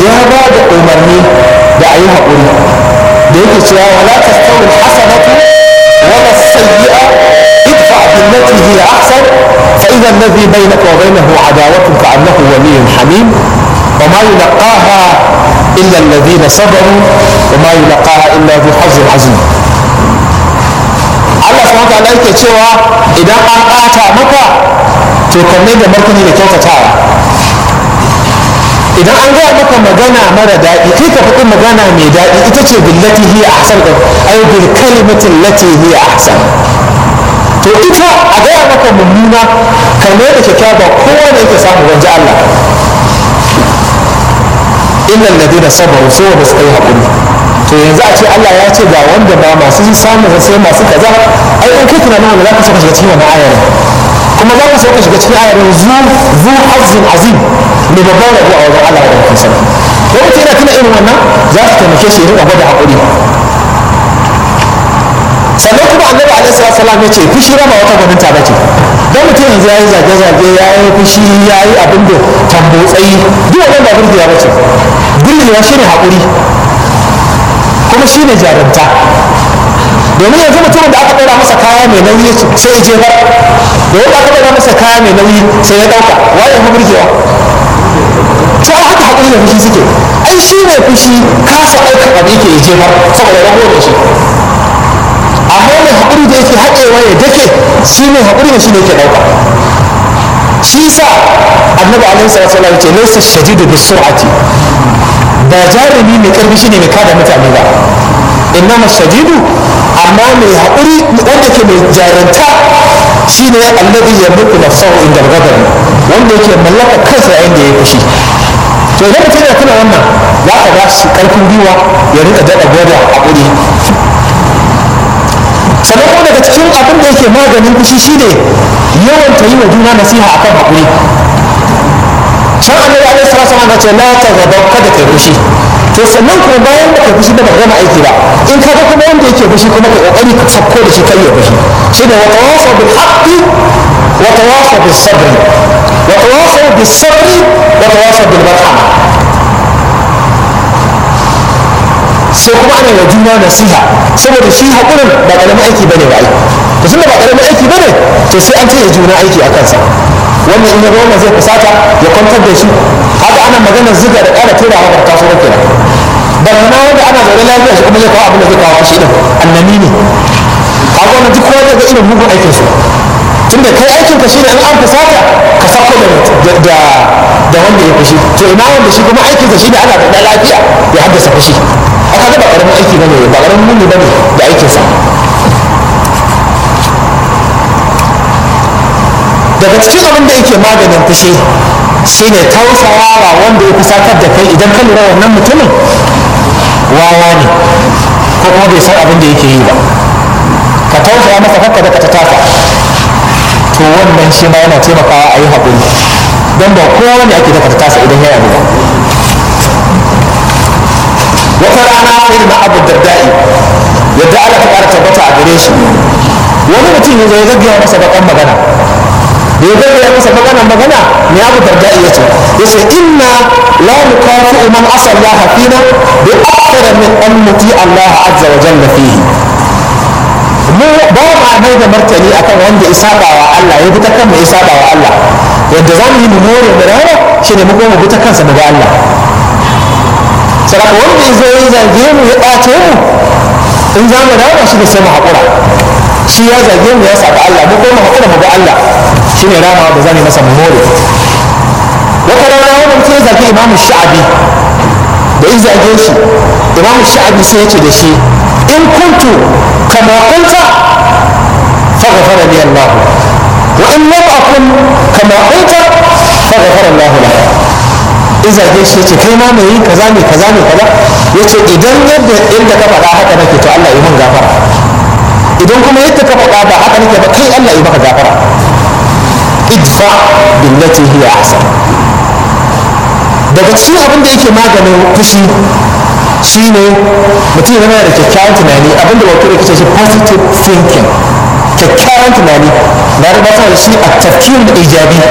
ya ba da umarni da a yi haƙuri da yake cewa wala tastawi hasanatu wala sayyi'a idfa billati hiya ahsan fa idha alladhi bainaka wa bainahu adawatun ka annahu waliyyun hamim wa ma yulqaha illa alladhina sabaru wa ma yulqaha illa dhu hazzin azim Allah subhanahu wa ta'ala yake cewa idan an ɓata maka to kanne da martani da kyautatawa idan an gaya maka magana mara daɗi kai ka faɗi magana mai daɗi ita ce billati hiya ahsan da ay bil kalimati allati hiya ahsan to ita a gaya maka mummuna kanne da kyakkyawa kowa ne yake samu wanje Allah illa alladhina sabaru sai wanda suka yi haƙuri to yanzu a ce Allah ya ce ga wanda ba masu samun sai masu kaza ai in kai tunanin wanda za ka saka shiga cikin wannan ayar kuma za ka saka shiga cikin ayar zu zu hazzin azim ne babban rabo a wajen Allah da kuma sarki ko mutum yana tuna irin wannan za su taimake shi ya rika gwada haƙuri sannan kuma annabi alaihi salatu wasallam ya ce fushi rama wata gwaninta ba ce dan mutum yanzu ya yi zage-zage ya yi fushi ya yi abin da tambotsayi duk wannan ba burgewa ba ce burgewa shine haƙuri kuma shi ne jarumta domin yanzu mutumin da aka ɗora masa kaya mai nauyi sai ya jefar da wanda aka ɗora masa kaya mai nauyi sai ya ɗauka waye mu burgewa to ai haka haƙuri da fushi suke ai shi ne fushi kasa ɗaukar abu yake ya jefar saboda rago da shi amma mai haƙuri da yake haɗewa ya dake shi ne haƙuri da shi ne yake ɗauka shi sa annabi alaihi salatu wasallam ce laysa shadidu bisur'ati ba jarumi mai karfi shine mai kada mutane ba innama shadidu amma mai haƙuri wanda ke mai jaranta shine alladhi yamliku nafsahu inda al-ghadab wanda yake mallaka kansa yayin da ya fushi to idan mutum yana tuna wannan za ka ba shi karfin gwiwa ya rika daɗa gwada haƙuri sannan kuma daga cikin abin da yake maganin fushi shine yawan ta yi wa juna nasiha akan haƙuri can annabi alaihi salatu wasallam ce la ta gaba kada kai fushi to sannan kuma bayan da kai fushi da gama aiki ba in ka ga kuma wanda yake fushi kuma ka kokari ka sakko da shi kai ya fushi shi da wata wasa bil haqqi wa tawasa bis sabri wa tawasa bis sabri wa tawasa bil marhama sai kuma ana wa juna nasiha saboda shi haƙurin ba ƙaramin aiki bane ba aiki to tunda ba ƙaramin aiki bane to sai an taya juna aiki a kansa wannan in ya wannan zai fusata ya kwantar da shi haka ana maganar ziga da ƙara tura wa ta so kenan barna wanda ana zaune lafiya shi kuma zai kawo abin da zai kawo shi din annami ne haka wannan duk kowa zai ga irin mugun aikin su tunda kai aikin ka shine in an fusata ka sako da da da wanda ya fushi to ina wanda shi kuma aikin sa shine ana da lafiya ya haddasa fushi aka ga ba karamin aiki bane ba karamin muni bane da aikin sa daga cikin abin da yake maganin fushi shine tausayawa wanda ya fusatar da kai idan ka lura wannan mutumin wawa ne ko kuma bai san abin da yake yi ba ka tausaya masa kakka da ka ta taka to wannan shi ma yana taimakawa a yi haƙuri don ba kowa ne ake daga ta tasa idan ya yabu ba wata rana irin na abu daddai yadda ala ta ƙara tabbata a gare shi wani mutum ya zo ya gaggaya masa baƙan magana da ya gaggaya masa magana magana ne abu daddai ya ce ya ce inna la nukafi'u man asa Allah fina bi akthara min an nuti Allah azza wa jalla fihi mu ba ma mai da martani akan wanda ya saba wa Allah ya fita kan mu ya saba wa Allah yadda za mu yi mu more mu rana shine mu goma fita kansa mu ga Allah saraka wanda ya zo ya zage mu ya ɓace mu in za mu rama shi da sai mu haƙura shi ya zage mu ya saba Allah mu goma haƙura mu ga Allah shine rama da za mu yi masa mu more wata rana wani mutum ya zage imamu sha'abi da ya zage shi imamu sha'abi sai ya ce da shi in kuntu kama kunta faghfara li Allah wa in lam akun kama kunta faghfara Allah lak in zage shi yace kai ma mai kaza ne kaza ne kaza yace idan yadda inda ka faɗa haka nake to Allah ya mun gafara idan kuma yadda ka faɗa ba haka nake ba kai Allah ya maka gafara idfa billati hiya ahsan daga cikin abin da yake maganin fushi shine mutum yana da kyakkyawan tunani abin da wakil yake shi positive thinking kyakkyawan tunani na rubuta da shi a tafkirin ijabi